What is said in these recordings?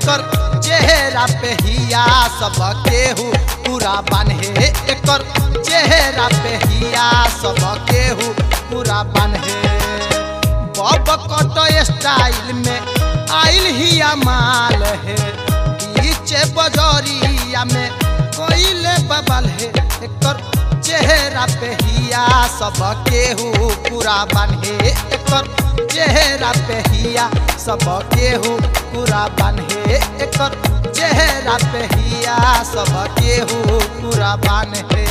एकर चेहरा पे हिया सब केहू पूरा बान्हे एकर चेहरा पे हिया सब केहू पूरा बान्हे बब कट स्टाइल में आइल हिया माल है पीछे बजरिया में कोइले बबल है एकर चेहरा पे हिया सब केहू पूरा बान्हे एकर चेहरा पे हिया सब केहू पूरा बान्हे एकर चेहरा पे हिया सब केहू पूरा बान्हे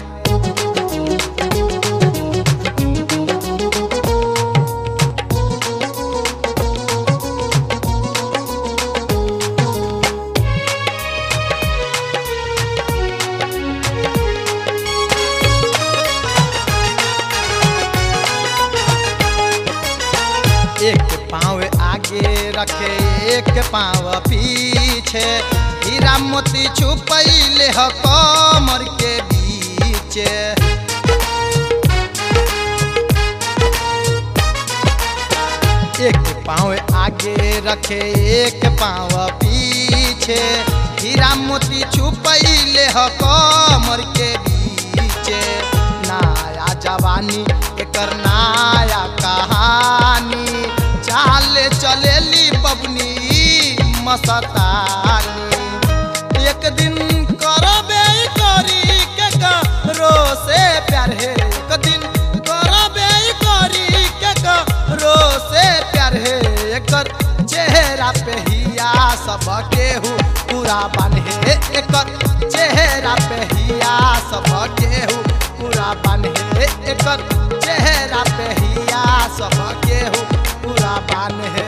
एक पाँव आगे रखे एक पाँव पीछे हीरा मोती छुपैले ह कमर के बीचे एक पाँव आगे रखे एक पाँव पीछे हीरा मोती छुपैले ह कमर के बीचे नया जवानी एकर नया कहानी चाले चलेली बबनी मस्तानी एक दिन करबे करी के करो से प्यार है एक दिन करबे करी के करो से प्यार है एकर चेहरा पे हिया सब केहू पूरा बान्हे एकर चेहरा पे हिया सब केहू पूरा बान्हे एकर चेहरा पे हिया सब केहू पूरा बान्हे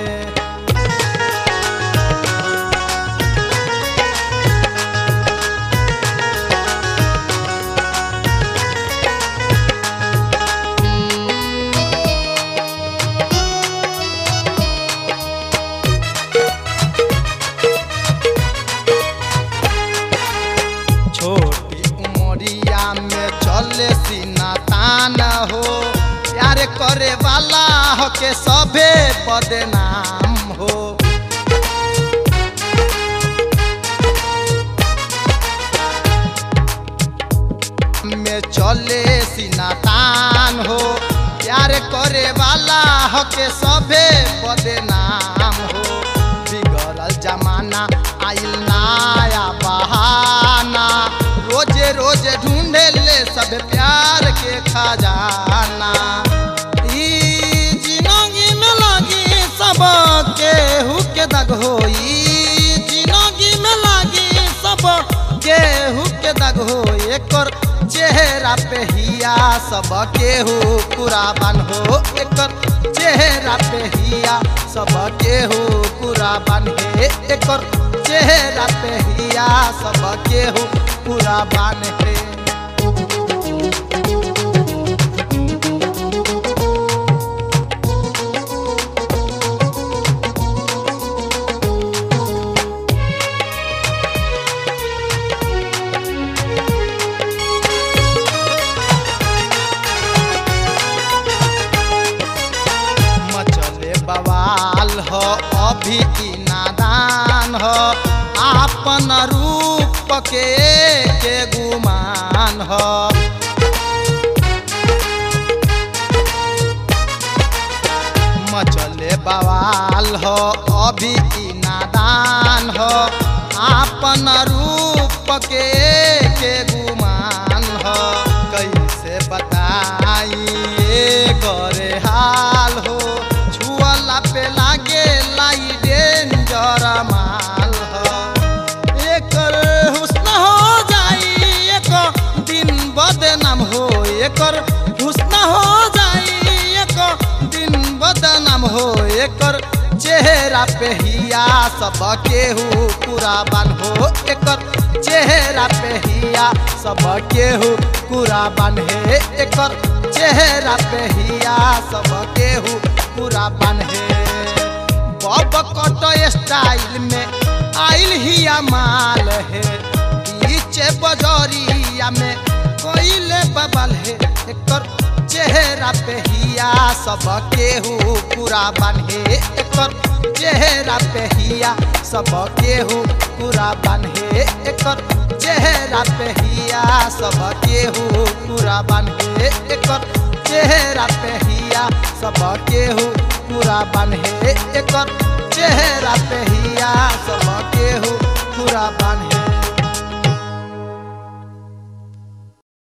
छोटी उमरिया में चले सीना तान हो प्यार करे वाला हो के सभे बदनाम हो में चले सीना तान हो प्यार करे वाला हो के सभे बदनाम हो बिगड़ल जमाना आइल नया बहाना रोजे रोजे ढूंढे ले सब प्यार के खजाना ई जिंदगी में लगी सब केहू के दग होई जिंदगी में लगी सब केहू के दग हो एकर चेहरा पे हिया सब केहू पूरा बन हो एकर चेहरा पे हिया सब केहू पूरा बान्हे एकर चेहरा पे हिया सब केहू पूरा बान्हे मचले बवाल हो अभी की नादान हो आपन रूप के के गुमान हो मचले बवाल हो अभी की नादान हो आपन रूप के के गुमान हो कैसे बताई ये करे हाल हो छुअला पे लागे लाई डेंजर माल हो एकर हुस्न हो जाई एक दिन बदनाम हो एकर हुस्न हो जाई एक दिन बदनाम हो एकर चेहरा पे हिया सब केहू पूरा बान हो एकर चेहरा पे हिया सब केहू पूरा बान्हे एकर चेहरा पे हिया सब केहू पूरा बान्हे बब कट स्टाइल में आइल हिया माल है पीछे बजरिया में कोइले बबल है एकर चेहरा पे हिया सब केहू पूरा बान्हे एकर चेहरा पे हिया सब केहू पूरा बान्हे एकर चेहरा पे हिया सब केहू पूरा बान्हे एकर चेहरा पे हिया सब केहू पूरा बान्हे एकर चेहरा पे हिया सब केहू पूरा बान्हे